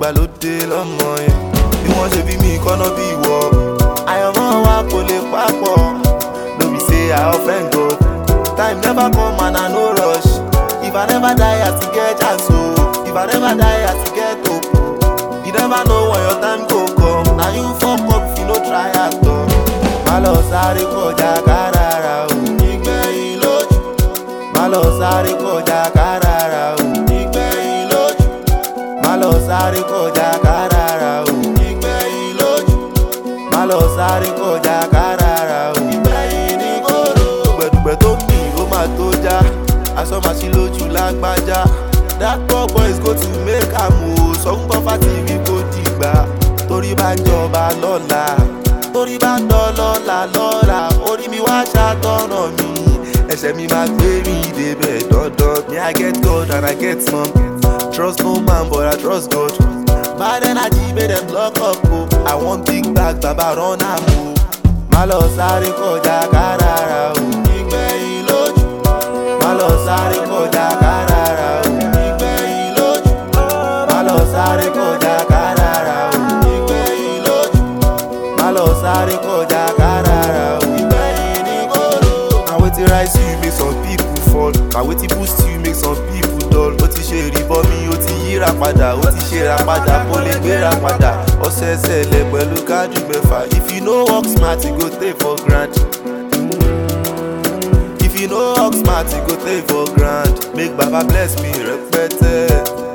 ìgbàlódé lọ́mọ yẹn bí wọ́n ṣe bí mi kọ́nà bí ìwọ àyànmọ́ wa kò lè papọ̀ no be say i offend god time never come and i no rush if i never die i still get chance o if i never die i still get hope you never know when your time go come na you fuck up if you no try at all má lọ sáré kọjá kárara o ìgbẹ̀yìn lójú má lọ sáré kọjá kárara o ìgbẹ̀yìn lójú má lọ sáré kọjá kárara o ìgbẹ̀yìn lójú má lọ sáré kọjá kárara o ìgbẹ̀yìn ní kóró. dùgbẹ̀dùgbẹ̀ tó mì ó máa tó já aṣọ máa ṣí lójú lágbájá that poor boys go to make am o sọ fún bọ́fà tv kò dìgbà torí bá ń jọba lọ́la torí bá ń dán lọ́la lọ́la orí mi wá ṣàtọ̀nà mi ẹsẹ̀ mi máa gbé mi débẹ̀ dandan me i get god and i get mom trust no man but i trust god bad energy make dem lock up o i wan big bag baba run am o má lọ sáré kọjá kárara o ìgbẹ̀yìn lójú má lọ sáré kọjá kárara o ìgbẹ̀yìn lójú má lọ sáré kọjá kárara o ìgbẹ̀yìn lójú má lọ sáré kọjá kárara o ìgbẹ̀yìn ní kóró. na wetin rise you make some people fall na wetin boost you make some people dull ó ti ṣe ìrìbọn mi ó ti yíra padà ó ti ṣe ra padà kó lè gbéra padà ọ̀sẹ̀ẹ̀sẹ̀ lẹ̀ pẹ̀lú káàdì mẹ́fà if you no work smart you go take for grand. if you no work smart you go take for grand make baba bless me rẹpẹtẹ.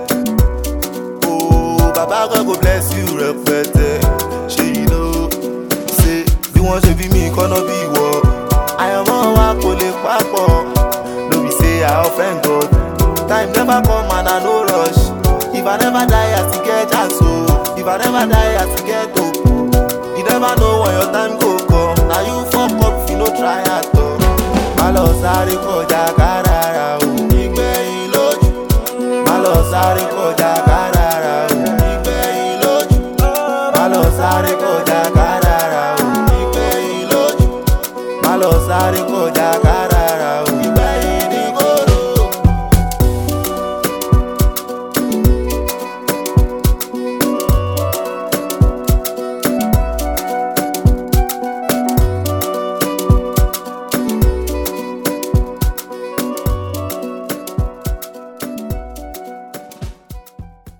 Oh, baba God go bless you rẹpẹtẹ. ṣé you know say bí wọ́n ṣe bí mi kọ́nà bí ìwọ. àyànmọ́ wa kò lè papọ̀ no be say i offend god time never come and i no rush if i never die i still get chance o if i never die i still get hope you never know when your time go come na you fuck up if you no try at all. má lọ sáré kọjá kárara o ìgbẹ̀yìn lójú má lọ sáré kọjá kárara o ìgbẹ̀yìn lójú má lọ sáré kọjá kárara o ìgbẹ̀yìn lójú má lọ sáré kọjá kárara.